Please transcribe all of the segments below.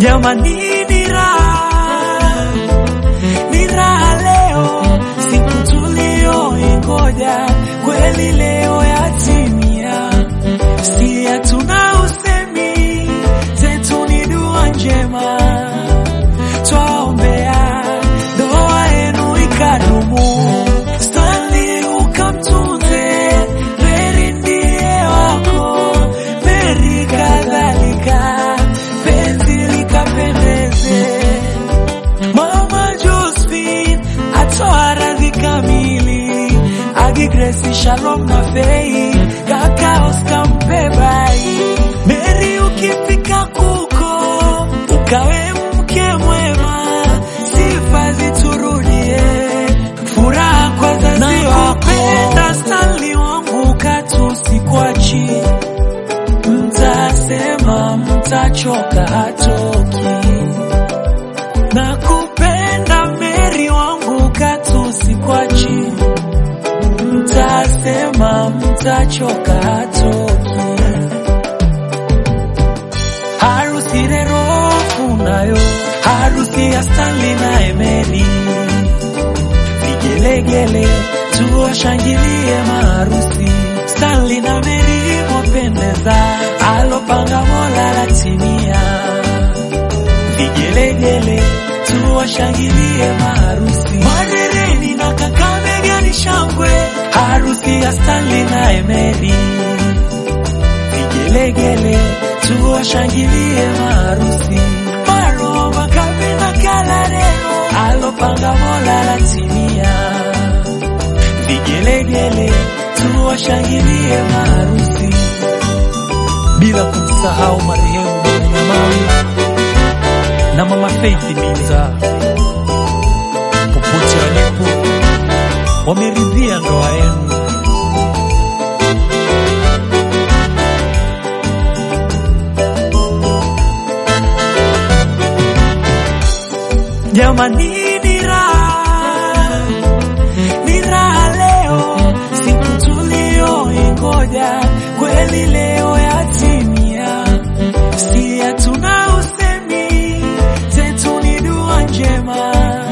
Jamani, ni raha, ni raha leo, siku tulioingoja kweli leo yatimia. Si hatuna usemi, zetu ni dua njema, twaombea ndoa yenu ikadumu. Stanley ukamtunze, Mary ndiye wako, Mary kadhalika, penzi likapendeze. Mama Josephine atoa radhi kamili, Agi Grace, Shalom na Fei, kaka Oscar Mpebai. Mary ukifika kuko, ukawe mke mwema, sifa ziturudie, furaha kwa wazazi wako. Nakupenda Stanley wangu, katu sikwachi, mtasema mtachoka hatoki Nakupenda Meri wangu katu sikwachi, mtasema mtachoka hatoki. Harusi rero funayo, harusi ya Stanley na Emeli, vigelegele tuwashangilie maharusi. Stanley na Meri mwapendeza, alopanga Mola latimia vigelegele tuwashangilie maharusi. Madereni na Kakamega ni shangwe, harusi ya Stanley na Emeli. Vigelegele tuwashangilie maharusi. Maro Makabe na Kalarero, alopanga Mola latimia. Vigelegele tuwashangilie maharusi, bila kumsahau marehemu Mama na mama Faith Minza, popote walipo wameridhia ndoa yenu. Jamani, ni raha, ni raha leo, siku tulioingoja kweli leo yatimia. Si hatuna usemi, zetu ni dua njema,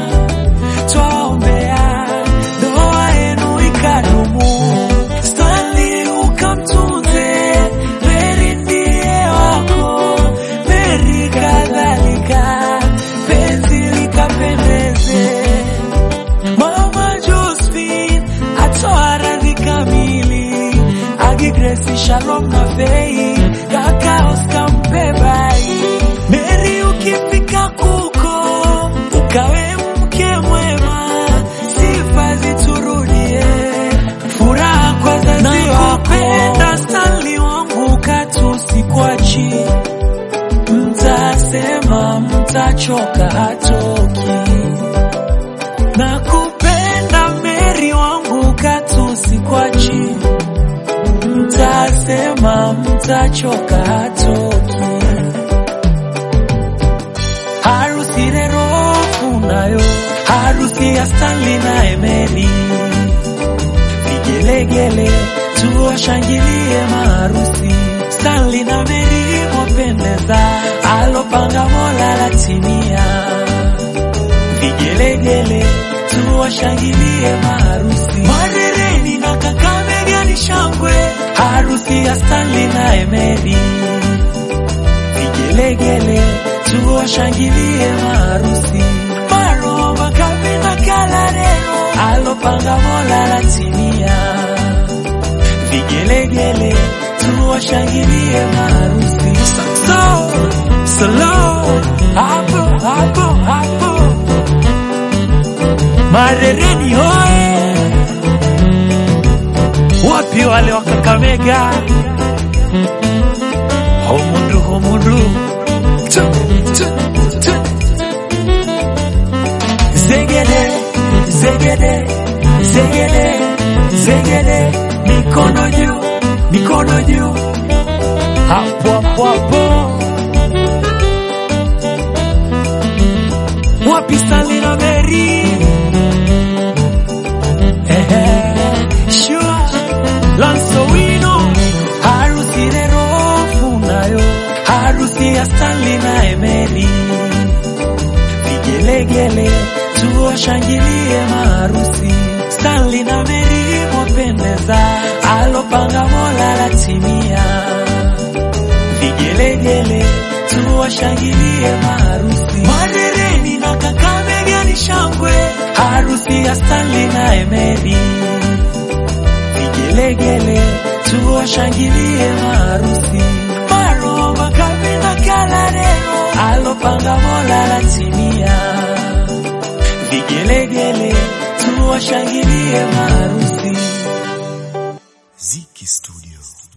twaombea ndoa yenu ikadumu. Stanley ukamtunze, Mary ndiye wako, Mary kadhalika, penzi likapendeze. Mama Josephine atoa radhi kamili, Agi Grace, Shalom na Fei, kaka Oscar Mpebai. Mary ukifika kuko, ukawe mke mwema, sifa ziturudie, furaha kwa wazazi wako. Nakupenda Stanley wangu, katu sikwachi, mtasema mtachoka hatoki. Nakupenda Mary wangu, katu sikwachi, mtasema mtachoka hatoki. Harusi rero funayo, harusi ya Stanley na Emeli, vigelegele tuwashangilie maharusi. Stanley na Mary mwapendeza, alopanga Mola latimia vigelegele tuwashangilie maharusi. Madereni na Kakamega ni shangwe, harusi ya Stanley na Emeli. Vigelegele tuwashangilie maharusi. Maro Makabe na Kalarero, alopanga Mola latimia. Vigelegele tuwashangilie maharusi. So, slow, hapo hapo hapo Marereni hoye, wapi wale wa Kakamega? Homundu homundu, Tu, tu, tu. zegede zegede zegede zegede, mikono juu mikono juu, hapo hapo hapo. Wapi Stanley na Mary? Shua Lanso wino harusi rero funayo harusi harusi ya Stanley na Emeli. Vigelegele tuwashangilie maharusi, Stanley na Mary mwapendeza, alopanga Mola latimia. Vigelegele tuwashangilie maharusi, Madereni na Kakamega ni shangwe, harusi ya Stanley na Emeli. Vigelegele tuwashangilie maharusi, Maro Makabe na Kalarero, alopanga Mola latimia. Vigelegele tuwashangilie maharusi. Ziki Studio.